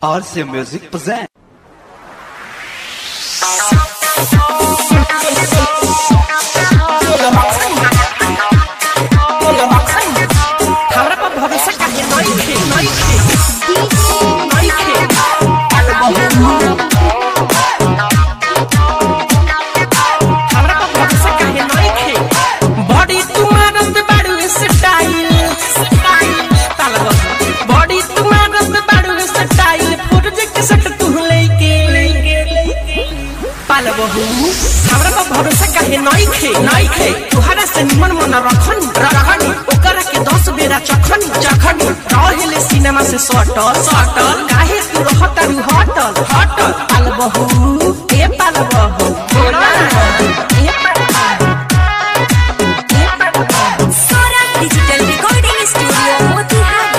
RC Music presents. हमरा पर भरोसा काहे नइखे नइखे नइखे हमरा पर भरोसा काहे नइखे बॉडी तुम्हारत बाड़ू स्टाइल तालबा बॉडी तुम्हारत बाड़ू स्टाइल प्रोजेक्ट सट तू लेके पाल बहू हमरा पर भरोसा काहे नइखे नइखे तुहरा से निमन मन रखन रखन ओकरा के दस बेरा चखन चखन रहेले सिनेमा से सटल सटल काहे तू रहता रू हटल हटल पाल बहू ए पाल बहू बोला ए पाल बहू ए पाल बहू Saurabh digital recording studio Motihari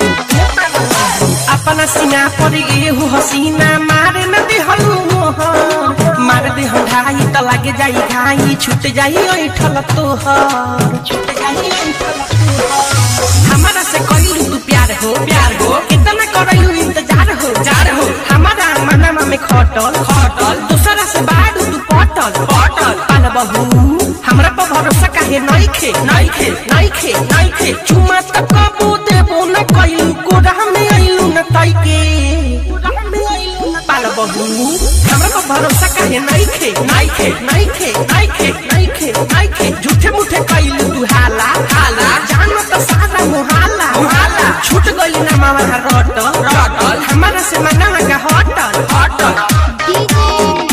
अपना सीना पर एहू हसीना मारे न देहलू मोहर मार दे हम ढाई त लागे जाई घाई छूट जाई ऐठल तोहर छूट जाई ऐठल तोहर हमारा से कइलू तू प्यार हो प्यार हो कितना करैलू इंतजार हो जार हो हमारा मनमा में खटल खटल दूसरा से बाड़ू तू पटल पटल पाल बहू हमरा पर भरोसा काहे नइखे नइखे नइखे नइखे चुमा त कबू देबो न कइलू कोरा में आइलू न तइके पाल बहू हमरा पर भरोसा काहे नइखे नइखे नइखे नइखे नइखे नइखे झूठे मुठे कइलू तू हाला हाला जानो त सारा मुहाला मुहाला छूट गइली ना मामा रटल रटल हमारा से मना का हटल हटल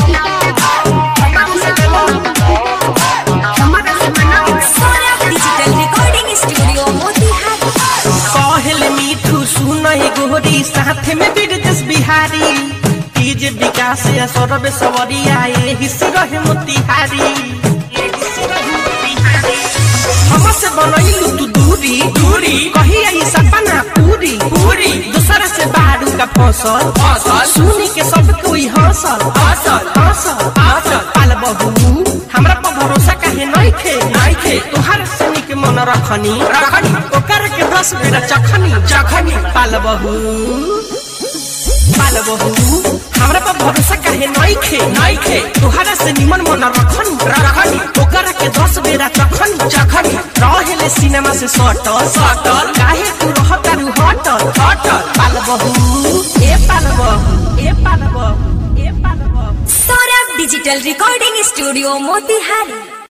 हमारा से मना Saurabh digital recording studio Motihari कहले मीठू सुनई गोरी साथे में बिरजस बिहारी तीज विकास या सौरभ सवरिया एही से रहे मोतिहारी एही से रहे मोतिहारी। हमसे बनैलू तू दूरी दूरी कही आई सपना पूरी पूरी दूसरा से बारू का फसल फसल सुनी के सब कोई हंसल हंसल हंसल हंसल पाल बहू हमरा पर भरोसा काहे नइखे नइखे तोहर सनी के मन रखनी रखनी ओकर के दस बेरा चखनी चखनी पाल बहू पाल बहू हमरा पर भरोसा काहे नइखे नइखे तोहरा से निमन मन रखनी रखनी ओकर के दस बेरा चखनी चखनी रहेले सिनेमा से सटल सटल काहे तू रहता रू हटल हटल पाल बहू ए पाल बहू ए पाल बहू ए पाल बहू Saurabh digital recording studio Motihari